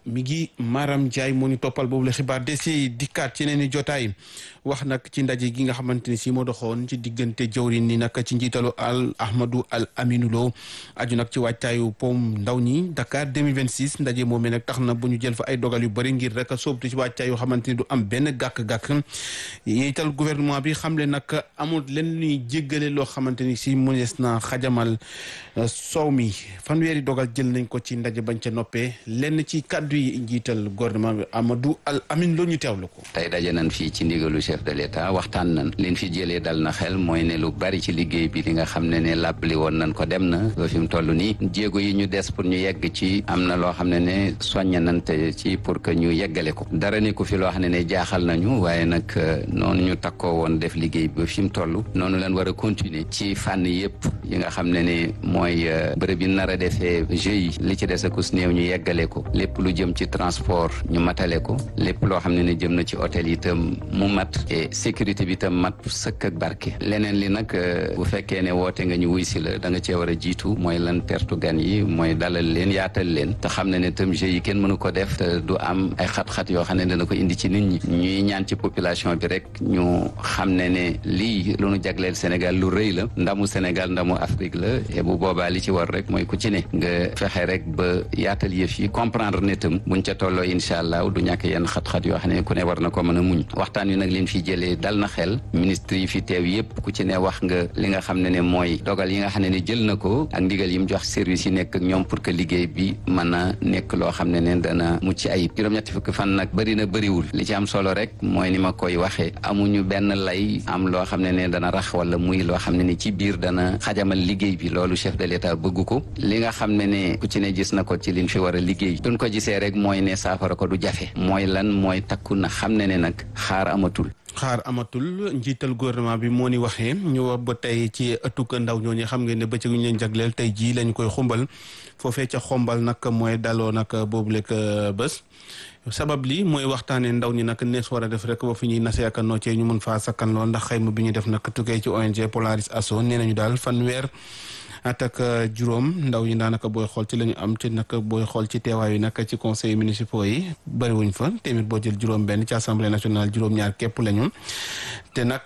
mi ngi Maram Ndiaye moo ñu toppal boobu la xibaar de si dikkaat ci yeneen i jotaay wax nag ci ndaje gi nga xamante ni si moo doxoon ci diggante jawrin ni nag ci njiitalu al Ahmadou al Aminou Lo aju nag ci wàccaayu pom ndaw ñi Dakar 2026 ndaje moomee nag tax na bu ñu jël fa ay dogal yu bëri ngir rek a sóobtu ci wàccaay yoo xamante ni du am benn gàkk-gàkk yiital gouvernement bi xam le nag amul leen luy jéggale loo xamante ni si mënees na xajamal soow mi fanweeri dogal jël nañ ko ci ndaje bañ ca noppee lenn ci kàddu yi njiital gouvernement bi Amadou Al Amin loo ñu teewlu ko. tey daje nañ fii ci ndigalu chef de l'état waxtaan nañ liñ fi jëlee dal na xel mooy ne lu bari ci liggéey bi li nga xam ne ne làbbali woon nañ ko dem na ba fi mu toll nii jéego yi ñu des pour ñu yegg ci am na loo xam ne ne soññ nañ te ci pour que ñu yeggale ko dara ni ku fi loo xam ne ne jaaxal nañu waaye nag noonu ñu takkoo woon def liggéey bi ba fi mu toll noonu leen war a continuer ci fànn yëpp yi nga xam ne ne mooy bërëb yi nar a defee jeux yi li ci des akus néew ñu yeggale ko lépp lu jëm ci transport ñu matale ko lépp loo xam ne ne jëm na ci hôtel itam mu mat et sécurité bi itam mat sëkk ak barke leneen li nag bu fekkee ne woote nga ñu wuy si la da nga cee war a jiitu mooy lan tertu gan yi mooy dalal leen yaatal leen te xam ne ne tam jeux yi kenn mënu ko def te du am ay xat-xat yoo xam ne dana ko indi ci nit ñi ñuy ñaan ci population bi rek ñu xam ne ne lii lu nu jagleel Sénégal lu rëy la ndamu Sénégal ndamu Afrique la et bu boobaa li ci war rek mooy ku ci ne nga fexe rek ba yaatal yëf yi comprendre ne tam buñ ca tolloo incha allah du ñàkk yenn xat-xat yoo xam ne ku ne war na ko mën a muñ waxtaan wi nag leen fi jëlee dal na xel ministre yi fi teew yëpp ku ci ne wax nga li nga xam ne ne mooy dogal yi nga xam ne ne jël na ko ak ndigal yi mu jox service yi nekk ak ñoom pour que liggéey bi mën a nekk loo xam ne ne dana mucc ayib juróom-ñetti fukki fan nag bëri na bëriwul li ci am solo rek mooy ni ma koy waxee amuñu benn lay am loo xam ne ne dana rax wala muy loo xam ne ne ci biir dana xajamal liggéey bi loolu chef de l'état bëgg ko li nga xam ne ne ku ci ne gis na ko ci liñ fi war a liggéey duñ ko gisee rek mooy ne saafara ko du jafe mooy lan mooy takku na xam ne ne nag xaar amatul xaar amatul njiital gouvernement bi moo ni waxee ñu wax ba tey ci ëttuk ndaw ñooñu xam ngeen ne bëccëg ñu leen jagleel tey jii lañ koy xumbal foofee ca xombal nag mooy daloo nag boobu lekk bés sabab li mooy waxtaanee ndaw ñi nag nees war a def rek ba fi ñuy nasee ak noccee ñu mën faa sakkan lool ndax xayma bi ñu def nag tukkee ci ONG Polaris Asso nee nañu daal fanweer at ak juróom ndaw yi daanaka booy xool ci la ñu am ci nag booy xool ci teewaay yi nag ci conseil municipaux yi bëriwuñ fa téeméer boo jël juróom-benn ci assemblée nationale juróom-ñaar képp lañu te nag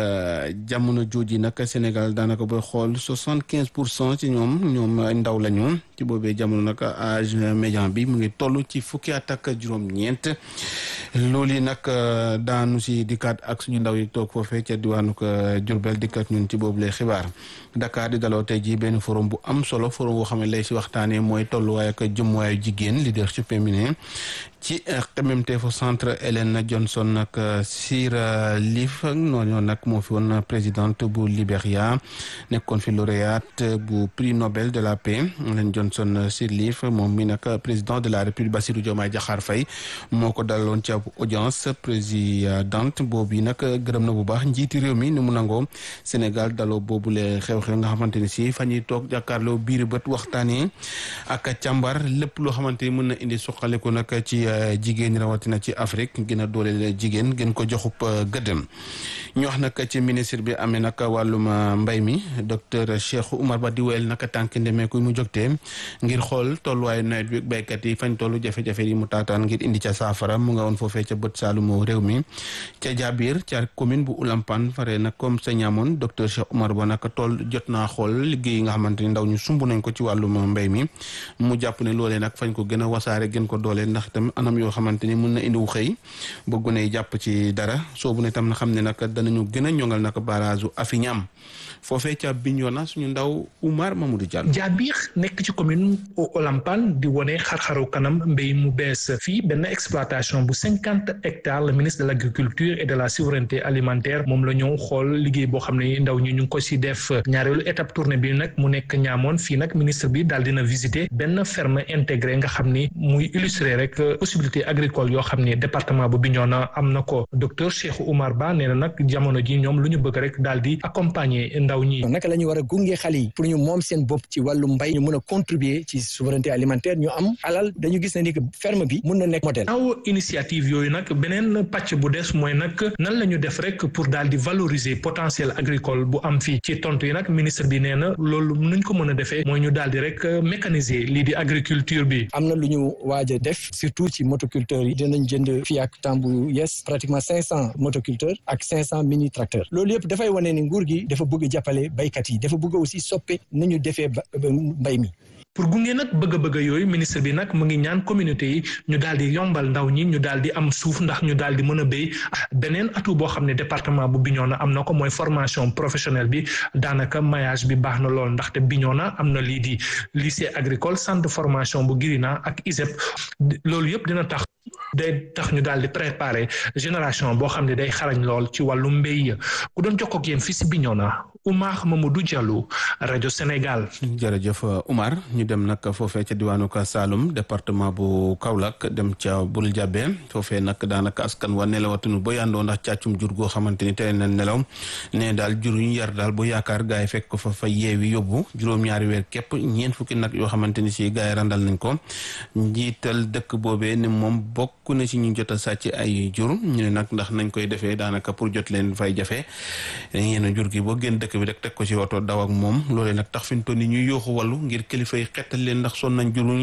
jamono jooji nag Sénégal daanaka booy xool soixante quinze pour cent ci ñoom ñoom ndaw lañu ci boobee jamono nag âge médian bi mu ngi toll ci fukki at ak juróom-ñeent loolu yi nag daanu si dikkaat ak suñu ndaw yi toog foofee ca diwaanu Diourbel dikkaat ñun ci boobu lay xibaar Dakar di daloo tey jii benn forum bu am solo forum boo xam ne lay si waxtaanee mooy tolluwaay ak jëmmuwaayu jigéen leadership féminin ci xemmemteefu centre Hélène Johnson nag Sirleaf noonu nag moo fi woon présidente bu Libéria nekkoon fi lauréate bu prix Nobel de la paix Hélène Johnson Sirleaf moom mi nag président de la République Bassirou Diomaye Diakhar Faye moo ko dalaloon ci ab audience présidente boobu yi nag gërëm na bu baax njiiti réew mi ni mu nangoo Sénégal daloo boobule xew-xew nga xamante ni si fa ñuy toog jàkkaarloo biir bët waxtaanee ak càmbar lépp loo xamante ni mën na indi suqaliku nag ci jigéen rawatina ci Afrique gën a dooleel jigéen gën ko joxub gëddëm ñu wax nag ci ministre bi amee nag wàllum mbay mi docteur Cheikh Oumar Ba di wéyal nag tànk ndemeeku mu jógtee ngir xool tolluwaayu nawet bi béykat yi fañ tollu jafe-jafe yi mu taataan ngir indi ca saafara mu nga woon foofee ca bët saalumu réew mi ca Jaabir ca commune bu Ulampan fare nag comme sa ñaamoon docteur Cheikh Oumar Ba nag tool jot naa xool liggéey yi nga xamante ni ndaw ñu sumb nañ ko ci wàllum mbay mi mu jàpp ne loolee nag fañ ko gën a wasaare gën ko dooleel ndax itam anam yoo xamante ni mën na indi wu xëy ba gune yi jàpp ci dara soobu ne tam na xam ne nag danañu gën a ñongal nag barrage u Afiñam foofee ca Bignona suñu ndaw Oumar Mamadou Diallo. Jaabir nekk ci commune Olampan di wone xar-xaru kanam mbéy mu bees fii benn exploitation bu cinquante hectares le ministre de l' agriculture et de la souveraineté alimentaire moom la ñëw xool liggéey boo xam ne ndaw ñi ñu ngi ko si def ñaareelu étape tournée bi nag mu nekk ñaamoon fii nag ministre bi daal dina visiter benn ferme intégré nga xam ni muy illustrer rek possibilité agricole yoo xam ni département bu Bignona am na ko docteur Cheikh Oumar Ba nee na nag jamono ji ñoom lu ñu bëgg rek daal di accompagner ndaw ñi. naka la ñu war a gunge xale yi pour ñu moom seen bopp ci wàllu mbay ñu mën a contribuer contribuer ci souveraineté alimentaire ñu am alal dañu gis ne ni que ferme bi mun na nekk modèle. aw initiative yooyu nag beneen pàcc bu des mooy nag nan la ñu def rek pour daal di valoriser potentiel agricole bu am fii ci tontu yi nag ministre bi nee na loolu nuñ ko mën a defee mooy ñu daal di rek mécaniser lii di agriculture bi. am na lu ñu waaj a def surtout ci motoculteurs yi dinañ jënd fii ak temps bu yes pratiquement cinq cent motoculteurs ak cinq cent mini tracteurs loolu yëpp dafay wane ni nguur gi dafa bëgg jàppale baykat yi dafa bëgg aussi soppe ni ñu defee mbay mi. pour gunge nag bëgg-bëgg yooyu ministre bi nag mu ngi ñaan communauté yi ñu daal di yombal ndaw ñi ñu daal di am suuf ndax ñu daal di mën a béy beneen atout boo xam ne département bu Bignona am na ko mooy formation professionnelle bi daanaka maillage bi baax na lool ndaxte Bignona am na lii di lycée agricole centre de formation bu Girina ak ISEP loolu yëpp dina tax day tax ñu daal di préparer génération boo xam ne day xarañ lool ci wàllu mbéy ku doon jokkoo ak yéen fii si Bignona Oumar Mamadou Diallo rajo Sénégal. jërëjëf Oumar ñu dem nag foofee ca diwaanu ka Saloum département bu Kaolack dem ca Bul Jabe foofee nag daanaka askan wa nelawatuñu ba yàndoo ndax càccum jur goo xamante ni teel na nelaw ne daal jur ñu yar daal bu yaakaar gaa yi fekk ko fa fa yeewi yóbbu juróom-ñaari weer képp ñeent fukki nag yoo xamante ni si gaa yi randal nañ ko njiital dëkk boobee ne moom bokk na ci ñu jot a sàcc ay jur ñu ne nag ndax nañ koy defee daanaka pour jot leen fay jafe yéen jur gi boo génn dëkk bi rek teg ko ci oto daw ak moom loolee nag tax fi mu toll nii ñuy yooxu wàllu ngir kilifa yi xettal leen ndax son nañ jur ñu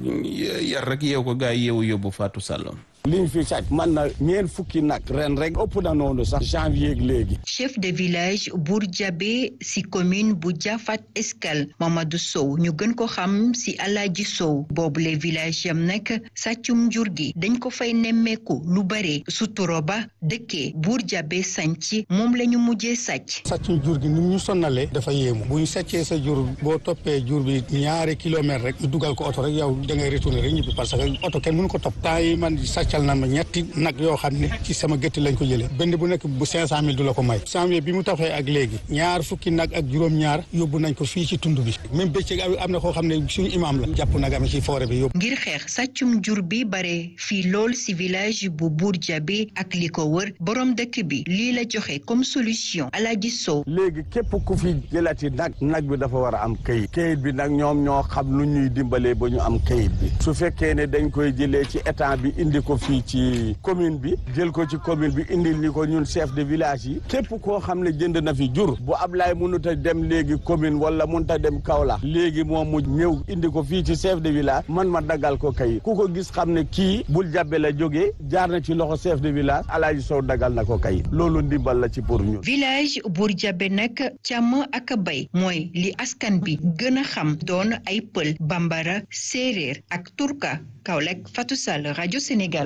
yar rek yeew ko gaa yi yeewu yóbbu Fatou Sall. liñ fi sàcc man na ñeent fukki nag ren rek ëpp na noonu sax janvier léegi. chef de village Bour Diabé si commune bu Jafat Escale Mamadou Sow ñu gën ko xam si Alaaji Sow boobule village yam nag sàccum jur gi dañ ko fay nemmeeku lu bare suturo ba dëkkee Bour Diabé sànc moom la ñu mujjee sàcc. sàccum jur gi ni ñu sonnalee dafa yéemu bu ñu sàccee sa jur boo toppee jur bi ñaari kilomètres rek ñu dugal ko oto rek yow da ngay retourner rek ñibbi parce que oto kenn mënu ko topp temps yi man sàcc cal nan ma ñetti nag yoo xam ne ci sama gétt lañ ko jëlee benn bu nekk bu cinq cent mille du la ko may janvier bi mu taxee ak léegi ñaar fukki nag ak juróom-ñaar yóbbu nañ ko fii ci tund bi même bëccëg am na koo xam ne suñu imam la jàpp nag am ci forêt bi yóbbu ngir xeex sàccum jur bi bare fii lool si village bu Bour Diabé ak li ko wër borom dëkk bi lii la joxe comme solution Alaaji Sow léegi képp ku fi jëlati nag nag bi dafa war a am kayit kayit bi nag ñoom ñoo xam nu ñuy dimbalee ba ñu am kayit bi su fekkee ne dañ koy jëlee ci état bi indi ko fii ci commune bi jël ko ci commune bi indil ni ko ñun chef de village yi képp koo xam ne jënd na fi jur bu Ablaye mënut a dem léegi commune wala mënut a dem Kaolack léegi moom mu ñëw indi ko fii ci chef de village man ma daggal ko kayit ku ko gis xam ne kii bul jàbbe la jógee jaar na ci loxo chef de village Alaaji Sow daggal na ko kayit loolu ndimbal la ci pour ñun. village Bour Diabé nag càmm ak bay mooy li askan bi gën a xam doon ay pël bambara séeréer ak turka Kaolack Fatou Sall rajo Sénégal.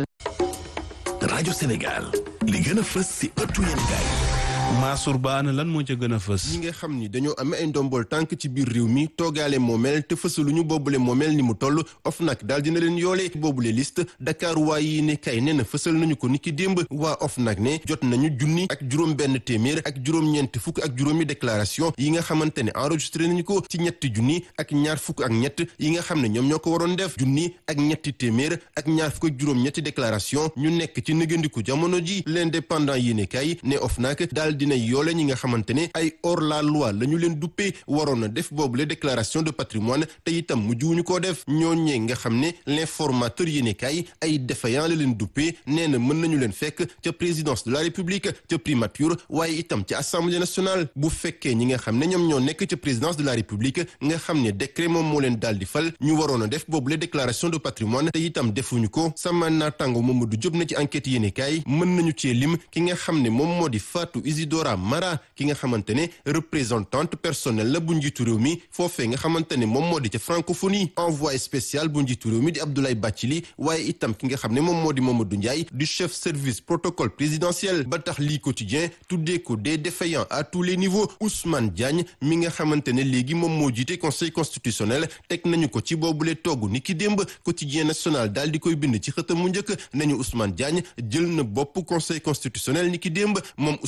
rajo Sénégal li gën a fës ci ëttu yéenekaay Mansour Ba ana lan moo ca gën a fës. ñi nga xam ni dañoo amee ay ndombol tànk ci biir réew mi toogaale moomeel te fësaluñu boobule moomeel ni mu toll OFNAC daal dina leen yoole boobule liste Dakar waa yi ne kay nee na fësal nañu ko niki démb waa OFNAC ne jot nañu junni ak juróom benn téeméer ak juróom-ñeent fukk ak juróomi déclaration yi nga xamante ne enregistré nañu ko ci ñetti junni ak ñaar fukk ak ñett yi nga xam ne ñoom ñoo ko waroon def junni ak ñetti téeméer ak ñaar fukk ak juróom-ñetti déclaration ñu nekk ci nëgëndiku jamono ji l'indépendant yi ne kay ne OFNAC daal dina yoole ñi nga xamante ne ay hors la loi la ñu leen duppee waroon na def boobule déclaration de patrimoine te itam mujjuwuñu koo def ñooñee nga xam ne l'informateur yi ne kay ay défaillant la leen duppee nee na mën nañu leen fekk ca présidence de la république ca primature waaye itam ca assemblée nationale bu fekkee ñi nga xam ne ñoom ñoo nekk ca présidence de la république nga xam ne décret moom moo leen daal di fal ñu waroon a def boobule déclaration de patrimoine te itam defuñu ko sama naataango Mamadou Diop na ci enquête yi ne kay mën nañu cee lim ki nga xam ne moom moo di Fatou Isidora Mara ki nga xamante ne représentante personnelle la bu njiitu réew mi foofee nga xamante ne moom moo di ca francophonie envoyé spécial bu njiitu réew mi di Abdoulaye Bathily waaye itam ki nga xam ne moom moo di Mamadou Ndiaye du chef service protocole présidentiel ba tax lii quotidien tuddee ko des défaillants à tous les niveaux Ousmane Diagne mi nga xamante ne léegi moom moo jiite conseil constitutionnel teg nañu ko ci boobule togg ni ki démb quotidien national daal di koy bind ci xëtam mu njëkk nañu Ousmane Diagne jël na bopp conseil constitutionnel ni ki démb moom Ousmane Diagne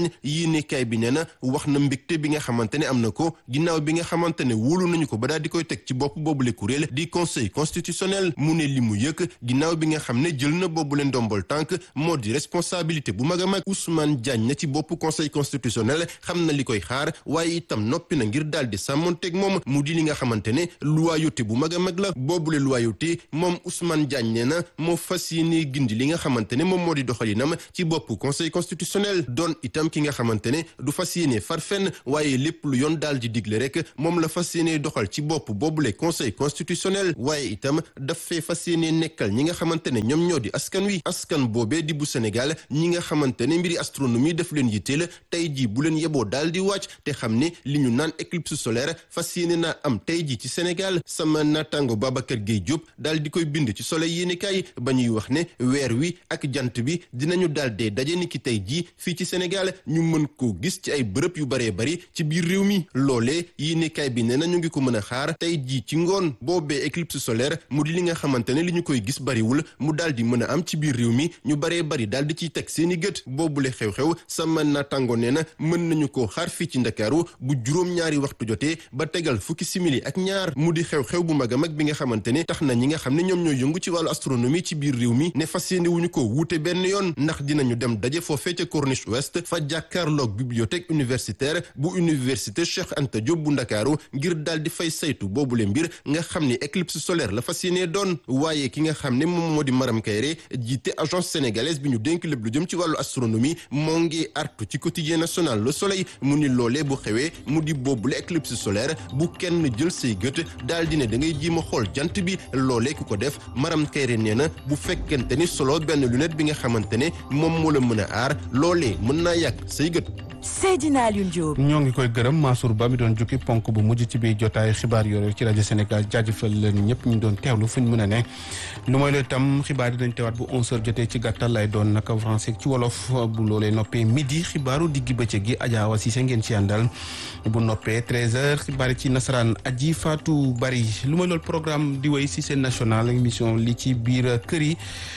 Diagne yéenekaay bi nee na wax na mbégte bi nga xamante ne am na ko ginnaaw bi nga xamante ne wóolu nañu ko ba daal di koy teg ci bopp boobule kuréel di conseil constitutionnel mu ne li mu yëkk ginnaaw bi nga xam ne jël na boobule ndombol tànk moo di responsabilité bu mag a mag Ousmane Diagne na ci bopp conseil constitutionnel xam na li koy xaar waaye itam noppi na ngir daal di sàmmonteeg moom mu di li nga xamante ne loyauté bu mag a mag la boobule loyauté moom Ousmane Diagne nee na moo fas yéene gindi li nga xamante ne moom moo di doxalinam ci bopp conseil constitutionnel doon itam ki nga xamante ne du fas yéene far fenn waaye lépp lu yoon daal di digle rek moom la fas yéene doxal ci bopp boobule conseil constitutionnel waaye itam daf fee fas yéene nekkal ñi nga xamante ne ñoom ñoo di askan wi askan boobee di bu Sénégal ñi nga xamante ne mbiri astronomie daf leen yitteel tey jii bu leen yeboo daal di wàcc te xam ne li ñu naan éclipse solaire fas yéene naa am tey jii ci Sénégal sama naataango Babacar Gueye Diop daal di koy bind ci soleil yéenekaay ba ñuy wax ne weer wi ak jant bi dinañu daal dee daje ni ki tey jii fii ci Sénégal ñu mën koo gis ci ay bërëb yu baree bari ci biir réew mi loolee yéenekaay bi nee na ñu ngi ko mën a xaar tey jii ci ngoon boobee éclipse solaire mu di li nga xamante ne li ñu koy gis bariwul mu daal di mën a am ci biir réew mi ñu baree bari daal di ciy teg seeni gët boobule xew-xew sama naataango nee na mën nañu koo xaar fii ci Ndakaaru bu juróom-ñaari waxtu jotee ba tegal fukki simili ak ñaar mu di xew-xew bu mag a mag bi nga xamante ne tax na ñi nga xam ne ñoom ñooy yëngu ci wàllu astronomie ci biir réew mi ne fas yéene wuñu ko wuute benn yoon ndax dinañu dem daje foofee ca Corniche Ouest fa jàkkaarloog bibliothèque universitaire bu université Cheikh Anta Diop bu Ndakaaru ngir daal di fay saytu boobule mbir nga xam ni éclipse solaire la fas yéene doon waaye ki nga xam ne moom moo di Maram Kayre jiite agence sénégalaise bi ñu dénk lépp lu jëm ci wàllu astronomie moo ngi artu ci quotidien national Le Soleil mu ni loolee bu xewee mu di boobule éclipse solaire bu kenn jël say gët daal di ne da ngay jiima xool jant bi loolee ku ko def Maram Kayre nee na bu fekkente ni solo benn lunette bi nga xamante ne moom moo la mën a aar loolee mën naa yàq say gët. Seydina Alioune Diop. ñoo ngi koy gërëm Mansour Ba mi doon jukki ponk bu mujj ci biir jotaayu xibaar yooyu ci rajo Sénégal jaajëfal leen ñëpp ñu doon teewlu fu ñu mën a ne lu mooy la tam xibaar yi dañ teewaat bu 11h jotee ci gàttal lay doon naka français ci wolof bu loolee noppee midi xibaaru diggi bëccëg gi Adja Awa Cissé ngeen ci àndal bu noppee 13h xibaar yi ci nasaraan aji Fatou Bari lu mooy loolu programme di wéy si seen national émission li ci biir kër yi.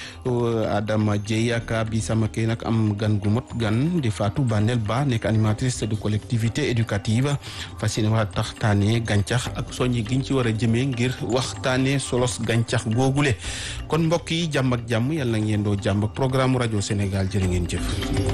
Adama Dieye ak bi sama kii nag am gan gu mot gan di Fatou Bandel Ba nekk animatrice de collectivité éducative fas yéene waa taxtaanee gàncax ak soññi giñ ci war a jëmee ngir waxtaanee solos gàncax googule kon mbokk yi jàmm ak jàmm yàlla ngeen doo jàmm ak programme rajo Sénégal jërë ngeen jëf.